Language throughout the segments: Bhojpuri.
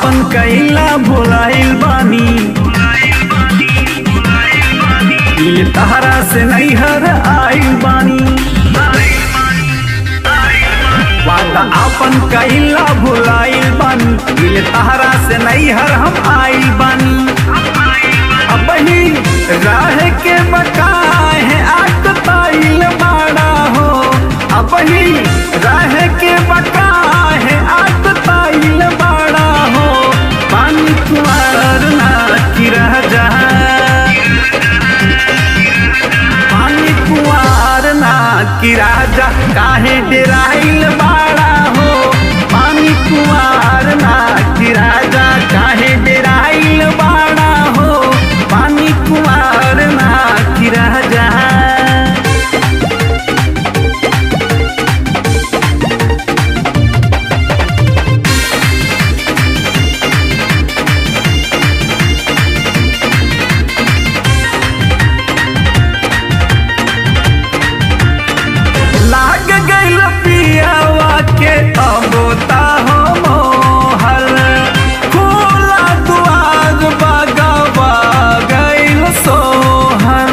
आपन कैला भुलाइल बानी दिल तहरा से नैहर आइल बानी वादा आपन कैला भुलाइल बानी दिल तहरा से नैहर हम आइल बानी अब ही राह के बकाए है आक ताइल बाड़ा हो अब ही राह के बकाए है आक ताइल बाड़ा हो पानी कुआर ना की रह जा पानी कुआर ना की राजा काहे डेराइल बाड़ा हो पानी कुआर ना की राजा काहे डेराइल बाड़ा हो पानी कुआर ना की राजा लाग गइल पियावा के अबोता हो मोहर खोला दुआर बगवा गइल सोहर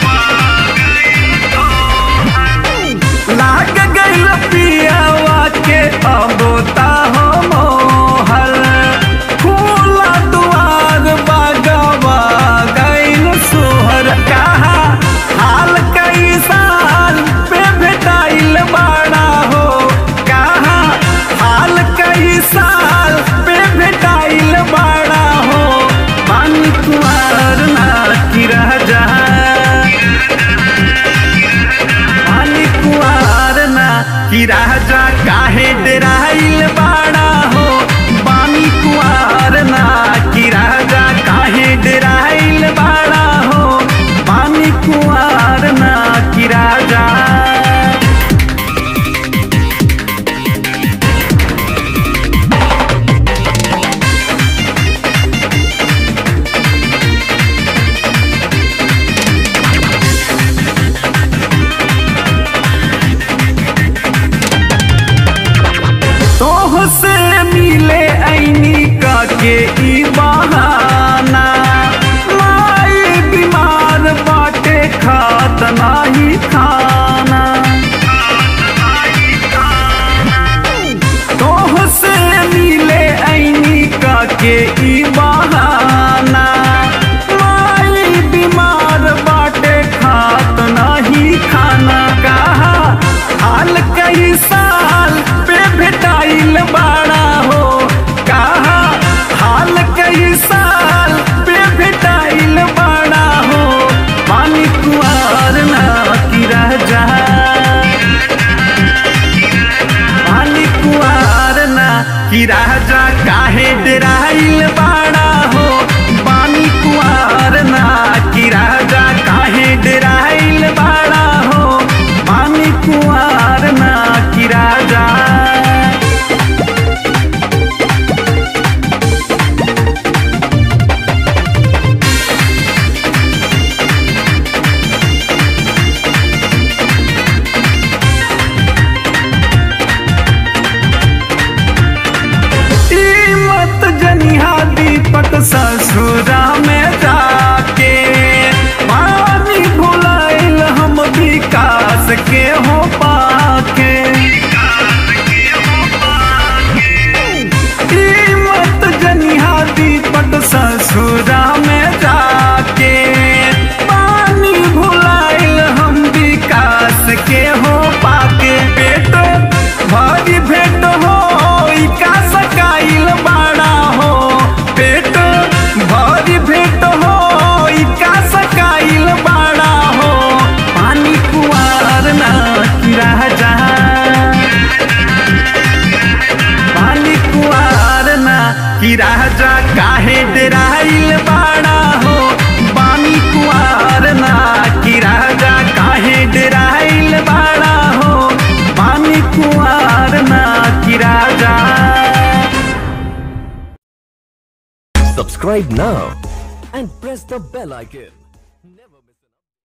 लाग गइल पियावा के अबोता हो मोहर खोला दुआर बगवा गइल सोहर कहा हाल कई साल पे भेटाइल बाड़ा हो कहा हाल कई साल पे भेटाइल बाड़ा हो पानी कुआर ना की रह जा पानी कुआर ना की राजा काहे डेराइल बाड़ा हो पानी कुआर ना की राजा काहे डेराइल बाड़ा हो पानी कुआर ना की राजा तोह से मिले ऐनी का के ई बहाना माई बीमार बाटे खात नाही खाना तोह से मिले ऐनी का के ई बहाना माई बीमार बाटे खात नाही खाना कहा हाल कई साल पे भेटाइल बाड़ा हो कहा हाल कई साल पे भेटाइल बाड़ा हो पानी कुआर ना की रह जा पानी कुआर ना की राजा काहे डेराइल बाड़ा हो पानी कुआर ना की राजा काहे डेराइल बाड़ा हो पानी कुआर ना की राजा ई मत जनिहा दीपक ससुरा में जाके पानी भुलाइल हम विकास के हो पाके ई मत जनिहा दीपक ससुरा में जाके पानी भुलाइल हम विकास के हो पाके पेट भारी भेंट हो ई का सकाइल बाड़ा हो पेट भारी भेंट हो ई का सकाइल बाड़ा हो पानी कुआर ना की रह जा पानी कुआर ना की राजा काहे डेराइल बाड़ा हो पानी कुआर ना की राजा काहे डेराइल बाड़ा हो पानी कुआर ना की राजा Subscribe now and press the bell icon.